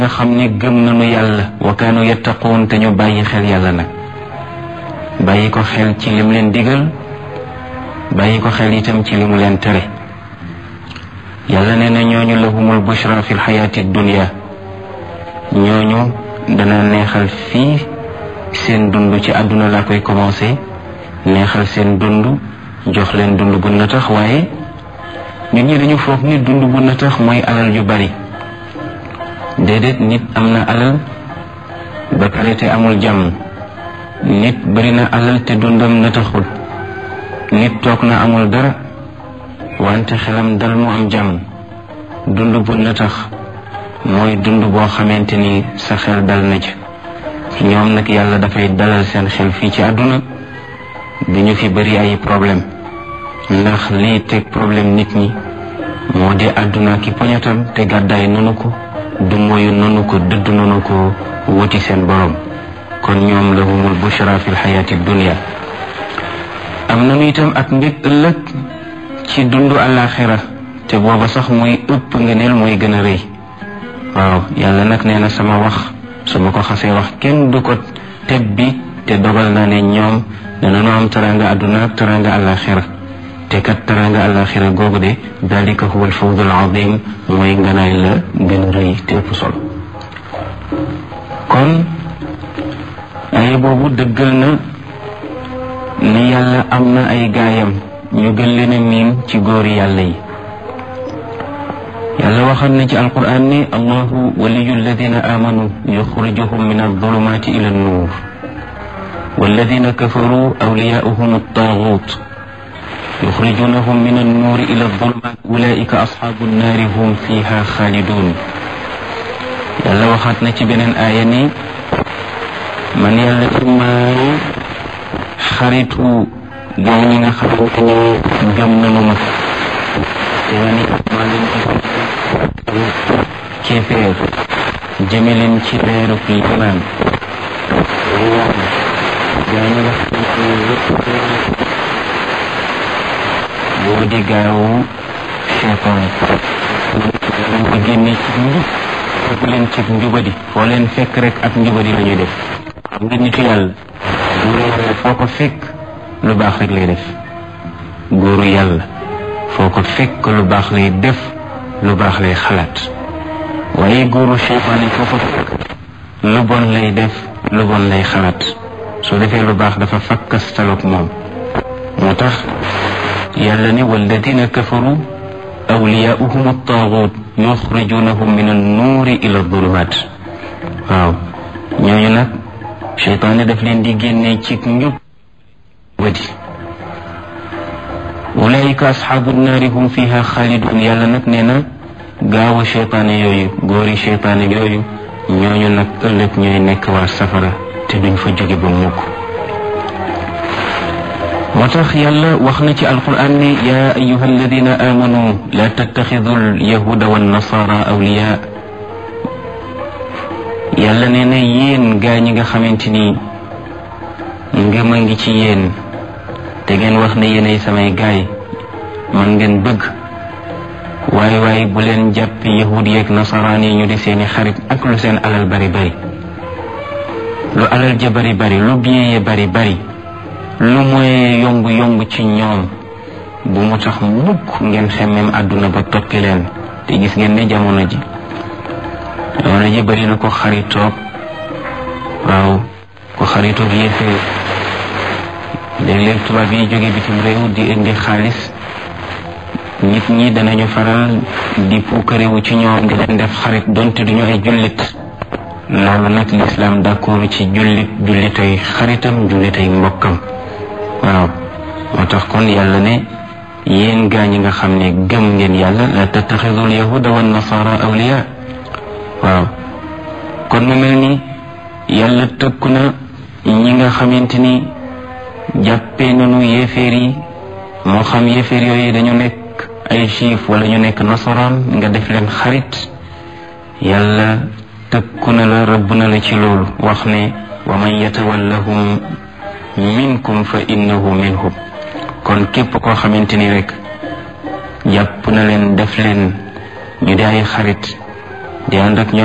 nga xam ne gëm nañu yàlla wa kaanu yattaquun te ñu bàyyi xel yàlla nag bàyyi ko xel ci lim leen digal bàyyi ko xel itam ci li mu leen tere yàlla nee na ñooñu lahumul bushra fi lxayaati dunia ñooñu dana neexal fii seen dund ci àdduna laa koy commencé neexal seen dund jox leen dund bu na tax waaye nit ñi dañu foog ni dund bu na tax mooy alal ju bari déedéet nit am na alal ba pare te amul jàmm nit bari na alal te dundam na taxul nit toog na amul dara wante xelam dal mu am jàmm dund bu na tax mooy dund boo xamante ni sa xel dal na ci ñoom nag yàlla dafay dalal seen xel fii ci àdduna du ñu fi bari ay problème ndax lii teg problème nit ñi moo di àdduna ki poñatam te gàddaay nanu ko du moyu nanu ko dëdd nanu ko wuti seen borom kon ñoom lahumul bushra fi lxayaati dunia am nanu itam ak mbég ëllëg ci dundu àllaaxira te booba sax mooy ëpp ngëneel mooy gën a rëy waaw yàlla nag nee na sama wax su ma ko xasee wax kenn du ko teb bi te dogal naa ne ñoom danañu am taranga àdduna ak taranga àllaaxira te kat taranga àllaaxira googu de dalika huwa alfawzul azim mooy nganaay la gën a rëy te ëpp solo kon ay boobu dëggal na ni yàlla am na ay gaayam ñu gën leen a miin ci góori yàlla yi yàlla waxal na ci alquran ni allahu waliyu alladina amanu yuxrijuhum min aldulumati ila annuur walladina kafaru awliyaauhum altagut yuxrijunahum min annuuri ila aldulumat ulaika asxaabu annaari hum fiha xaalidun yàlla waxaat na ci beneen aaya ni man yàlla immaay xaritu gaa ñi nga xamante ni gëm nañu ma te ma ni maa leen di kéeféer jëme leen ci leerub limaan gaa ñi nga xamante ni yëpp boo di gaawu cheytaan leen ko génne ci njub fekk leen ci njubadi foo leen fekk rek ak njubadi la ñuy def xam nga nitu yàlla góoru yàlla foo ko fekk lu baax rek lay def góoru yàlla foo ko fekk lu baax lay def lu baax lay xalaat waaye góoru cheytaan foo ko fekk lu bon lay def lu bon lay xalaat su defee lu baax dafa fakkastaloog moom moo tax yàlla ne walladina kafaru awliyaauhum attaagut yuxrijunahum min annuuri ila adulumat waaw ñooñu nag cheytaane daf leen di génnee ci njub wadi ulaika asxaabu naari hum fiha xaalidun yàlla nag nee na gaawu cheytaane yooyu góori cheytaane yooyu ñooñu nag ëllëg ñooy nekk waa safara te duñ fa jóge ba mukk moo tax yàlla wax na ci alquran ni yaa ayuha alladina amanu la tattaxidu alyahuda wannasara awliya yàlla nee na yéen gaa ñi nga xamante ni ngëm a ngi ci yéen te ngeen wax ne yéenay samay gaay man ngeen bëgg waaye waaye bu leen jàpp yahud yeeg nasaraan yi ñu di seeni xarit ak lu seen alal bari bari lu alal ja bari bari lu bien ye bari bari lu mooy yomb yomb ci ñoom bu mu tax mukk ngeen xemmem àdduna ba tokki leen te gis ngeen ne jamono ji jamono ji bari na ko xaritoog waaw ko xaritoog yéefee léeg-léeg tubaab yi jóge bitim réew di indi xaalis nit ñi danañu faral di puukarewu ci ñoom di leen def xarit donte duñu ay jullit loolu nag lislaam d'accord ci jullit jullitay xaritam jullitay mbokkam waaw moo tax kon yàlla ne yéen gaa ñi nga xam ne gëm ngeen yàlla la tattaxidul yahuda wa nasara awliya waaw kon mu mel ni yàlla tëkku na ñi nga xamante ni jàppee nañu yéeféer yi moo xam yéeféer yooyu dañu nekk ay juif wala ñu nekk nasaraan nga def leen xarit yàlla tëkku na la rëbb na la ci loolu wax ne wa man yatawallahum minkum fa innahu minhum kon képp koo xamante ni rek jàpp na leen def leen ñu di ay xarit di ànd ak ñoom